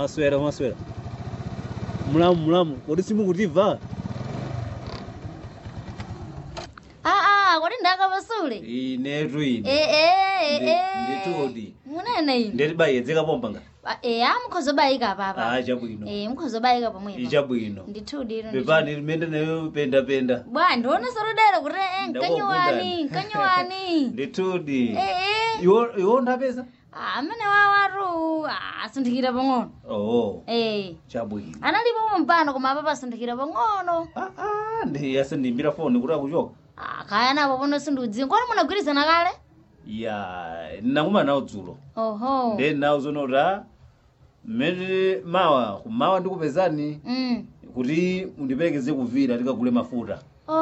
mwaswera mwaswera mulamu mulamu kodi simukutimva aa kodi ndakapasule inetu ine ee nditudi munene ine ndetibayedzeka pompanga eya mukhozobayika papa ah chabwino ee mukhozobayika pomwepo ichabwino ndithudi ilo pepani limene nayo pendapenda bwa ndione solodera kuti eh, Ndakukundani. nkanyowani nkanyowani nditudi ee iwo iwo ndapeza amene wawatu asinthikira pang'ono oh ee chabwino analipo mpano koma apa pasinthikira pang'ono ah ah ndi yasindimbira foni kuti akuchoka Ah, kaya napo pono sindiudziwa kodi munagwirizana kale ya nakuma nawo dzulo oho ndi nawo zonoti a mmene mawa kumawa ndikupezani mm. kuti undiperekeze kuvira tikagule mafuta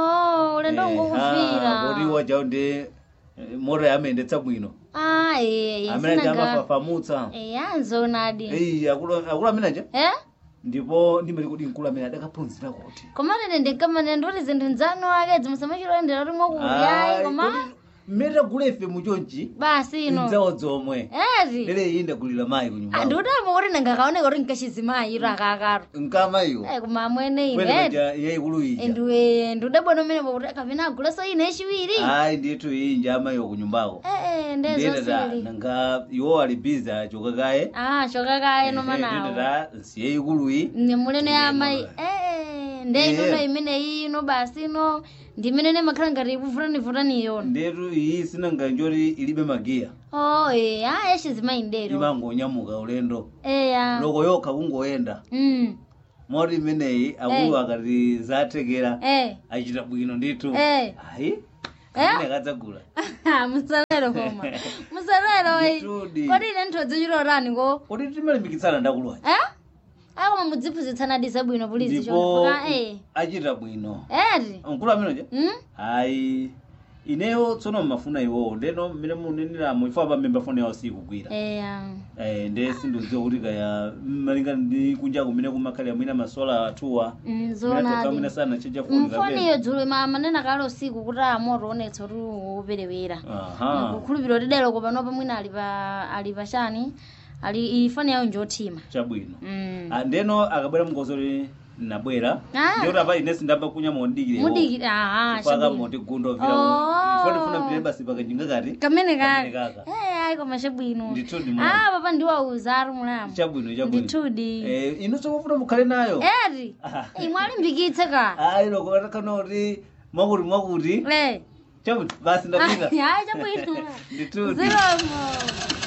oh ulendo koti ngokuvira wajawo ndi eh, mota yamendetsa bwino ah ee amene sinaga amafafamutsa eya nzonadi eyi akulu akulu ameneja eh ndipo ndimati kuti mkulu amene adakaphunzira kuti koma nene ndinkamane ndikuti zinthu nzanu akedzi musamachilondera kuti mwakuyayi koma mmene tagula ife muchonchi basi ino nzawo zomwe eti lero iyi ndagulira mayi kunyumba ndikutama kuti ndingakaoneka kuti nkachizimayi iro akakaro nkamayiwo Eh, koma amwene kwene ine maja yayikulu ija ndiwe ndidabona umene pakuti kapena aguleso ine echiwiri ayi ndithu iyi nja amayiwo kunyumbako ee ndiyetata ndezosili nanga iwo ali bizi achoka kaye ah chokakaye nomanawo ndiyetata nsiye ikuluyi nemuleno ya amayi Ndiyema. ee ndeyinono Eh. imene ino basi ino ndimene makhala ngati ikuvutani yona ndetu iyi sinanga njoti ilibe magiya oh ee ah echizimayi ndero imangonyamuka ulendo eya loko yokha kungoyenda mm moti imeneyi akulu akati zathekera eh achita bwino ndithu Eh. ayi kamene kadzagula musalero koma musalero iyi Nditudi. kodi ine nthodzichilorani ko kuti timalimbikitsana ndakuluwa eh akoma mudziphunzitsana zabwino pulizi ndipo chonfoka eh achita bwino eti mkulu ameneja mm ayi ineyo tsono mmafuna iwowo ndeno mmene muneneramu ifa pamemba foni yawo sikugwira eya Eh, nde sindidziwa kuti kaya malingana ndi kunja kumene kumakhalira mwina masola atuwa Mm, mwina zonadi sana checha foni mfoniyo dzulo ma manena kale usiku kuti amoto onetsa kuti uperewera aha kukhulupirira kuti dero kopanopa mwina ali pa ali pachani ali ifani yawo njothima chabwino mm. Ah, ndeno akabwera mngozoli nabwera Ah. ndikuti apa inesi ndamba kunya mondikire mudikiri aha paka chabwino moti gundo vira Oh. ifo ndifuna mpire basi pakajinga kati kamene Kamene kale kaka. Eh, ayi koma chabwino ndithudi mwana ah papa ndiwauza ari mulamu chabwino chabwino ndithudi eh inu sokufuna mukhale nayo eti imwe alimbikitse ka ayi loko atakana kuti mwakuti mwakuti eh chabwino basi ndapita ayi chabwino ndithudi zilomo